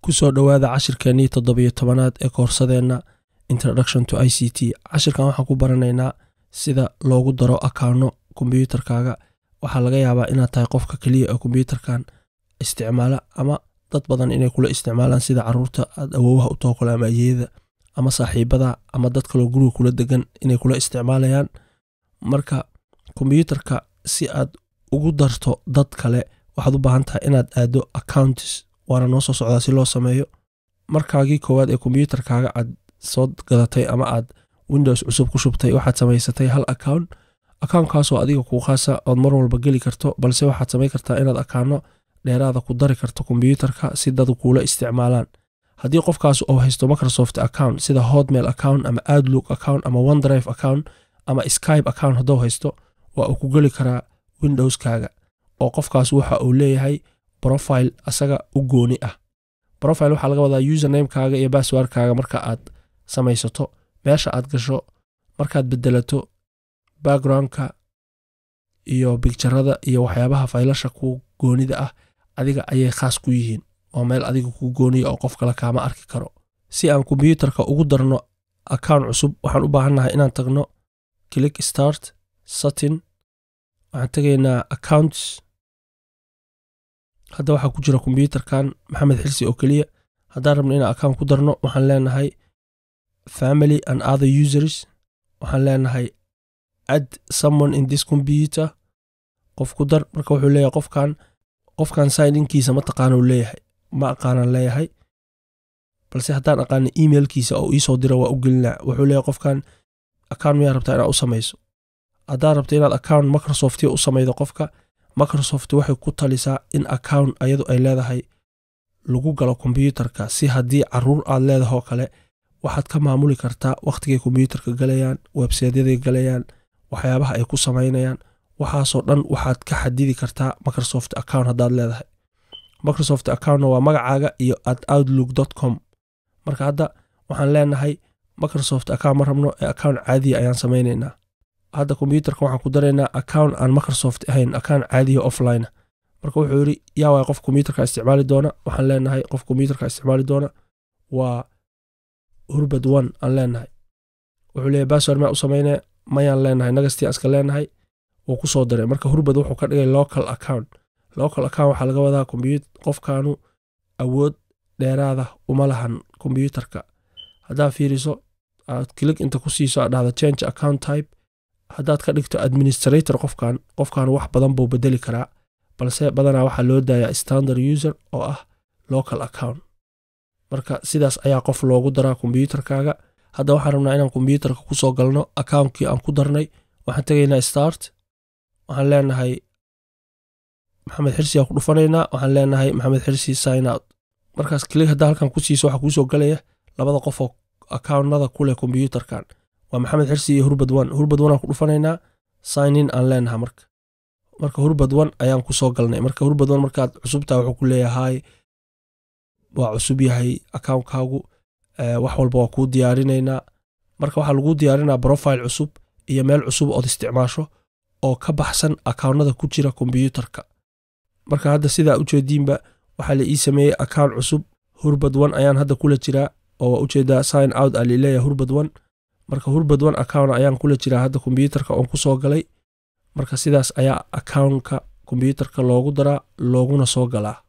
kusoo dhowaada cashirkeennii toddobiyo tobanaad ee koorsadeenna introduction to i c t cashirkan waxaan ku baranaynaa sida loogu daro akaano kombyuutarkaaga waxaa laga yaabaa inaad tahay qofka keliya ee kombyuutarkan isticmaala ama dad badan inay kula isticmaalaan sida caruurta aad awoowaha u tookole ama ayeeyada ama saaxiibada ama dad kaloo guriga kula degan inay kula isticmaalayaan marka kombyuutarka si aad ugu darto dad kale waxaad u baahan tahay inaad aado accounts waana noo soo socdaa si loo sameeyo markaagii koowaad ee kombyuutarkaaga aad soo gadatay ama aad windows cusub ku shubtay waxaad samaysatay hal account accountkaasoo adiga kuu khaasa ood mar walba geli karto balse waxaad samayn kartaa inaad akaano dheeraada ku dari karto kombyuutarka si dad kuula isticmaalaan haddii qofkaas uu haysto microsoft account sida hotmail account ama outlook account ama onedrive account ama skype account hadduu haysto waa uu ku geli karaa windowskaaga oo qofkaas waxa uu leeyahay profile asaga u gooni ah profile waxaa laga wadaa usernamekaaga iyo basswordkaaga marka aad samaysato meesha aad gasho markaad bedelato backgroundka iyo bigjarada iyo waxyaabaha faylasha ku goonida ah adiga ayay khaas ku yihiin oo meel adiga ku gooniya oo qof kale kaama arki karo si aan kombyuutarka ugu darno account cusub waxaan u baahannahay inaan tagno click start satin waxaan tegaynaa accounts hadda waxaa ku jira kombyuutarkan maxamed xilsi oo keliya haddaan rabno inaan account ku darno waxaan leenahay family and other users waxaan leenahay add someone in this computer qof ku dar marka wuxuu leeyahay qofkan qofkan signinkiisa ma taqaana uu leeyahay ma aqaanaan leeyahay balse haddaan aqaana emailkiisa oo iisoo dira waa u gelinaa wuxuu leeyahay qofkan account miyaa rabtaa inaad u samayso haddaad rabto inaad account microsoftia u samaydo qofka microsoft waxay ku talisaa in account ayadu ay leedahay lagu galo kombyuutarka si haddii caruur aad leedahoo kale waxaad ka maamuli kartaa wakhtigay kombyuutarka galayaan websaytyaday galayaan waxyaabaha ay ku samaynayaan waxaasoo dhan waxaad ka xadidi kartaa microsoft account haddaad leedahay microsoft accountna waa magacaaga iyo at outlook com marka hadda waxaan leenahay microsoft account ma rabno ee account caadiya ayaan samaynaynaa hadda kombyuutarka waxaan ku daraynaa account aan microsoft ahayn account caadiya offline marka wuxuu yidhi yaa waay qof kombyuutarka isticmaali doona waxaan leenahay qof kombyuutarka isticmaali doona waa hurbad one aan leenahay wuxuu leeyahy bassword maa u sameynaya mayaan leenahay nagastii aan iska leenahay wuu ku soo daray marka hurbad wuxuu ka dhigay local account local account waxaa laga wadaa qofkaanu awood dheeraada uma lahan kombyuutarka haddaad fiiriso aad kilig inta ku siiso aad dhahda change account type haddaad ka dhigto administrator qofkan qofkan wax badan buu bedeli karaa balse badanaa waxaa loo daayaa standard user oo ah local account marka sidaas ayaa qof loogu daraa kombyuutarkaaga hadda waxaan rabnaa inaan kombyuutarka kusoo galno accountkii aan ku darnay waxaan tegaynaa start waxaan leenahay maxamed xirsi aan ku dhufanaynaa waxaan leenahay maxamed xirsi sign out markaas kilig haddaa halkan ku siiso waxaa kuusoo galaya labada qof oo accountnada ku leh kombyuutarkan waa maxamed xirsi iyo hurbad one hurbad one aan ku dhufanaynaa sign in aan leenaha marka marka hurbad one ayaan kusoo galnay marka hurbad one markaad cusubtaa wuxuu ku leeyahay waa cusub yahay accountkaagu wax walba waa kuu diyaarinaynaa marka waxaa laguu diyaarinaa profile cusub iyo meel cusub ood isticmaasho oo ka baxsan accountnada ku jira kombyuutarka marka hadda sidaa ujeediinba waxaa la ii sameeyey account cusub hurbad one ayaan hadda kula jiraa oo waa ujeedaa sign out aa lileeyahay hurbad one marka hurbad one account ayaan kula jiraa hadda kombyuutarka oon ku soo galay marka sidaas ayaa accountka kombyuutarka loogu daraa looguna soo galaa